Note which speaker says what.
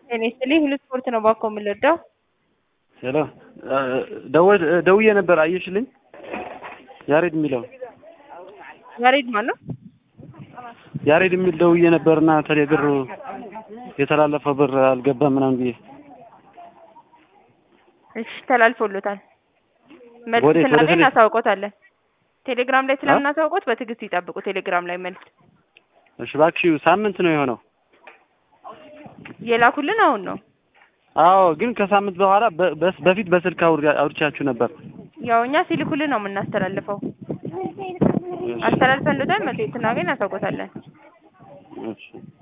Speaker 1: ጤና ይስጥልኝ ሁሉ ስፖርት ነው ባኮ የምንወደው።
Speaker 2: ሄሎ ደውዬ ነበር አየሽልኝ? ያሬድ የሚለው
Speaker 1: ያሬድ ማን ነው?
Speaker 2: ያሬድ የሚል ደውዬ ነበርና ተሌ ብር የተላለፈ ብር አልገባም ምናምን ብዬ
Speaker 1: እሺ ተላልፎሎታል። መልስ
Speaker 2: ወዴት? ወደ
Speaker 1: ስናገኝ
Speaker 2: ቴሌ-
Speaker 1: እናሳውቆታለን። ቴሌግራም ላይ ስለምናሳውቆት በትዕግስት ይጠብቁ። ቴሌግራም ላይ መልስ
Speaker 2: እሺ እባክሽ ሳምንት ነው የሆነው።
Speaker 1: የላኩልን አሁን ነው።
Speaker 2: አዎ ግን ከሳምንት በኋላ በ- በስ- በፊት በስልክ አውር- አውርቻችሁ ነበር።
Speaker 1: ያው እኛ ሲልኩልን ነው የምናስተላልፈው።
Speaker 2: እሺ፣
Speaker 1: አስተላልፈን ልተን መልስ ስናገኝ እናሳውቆታለን።
Speaker 2: እሺ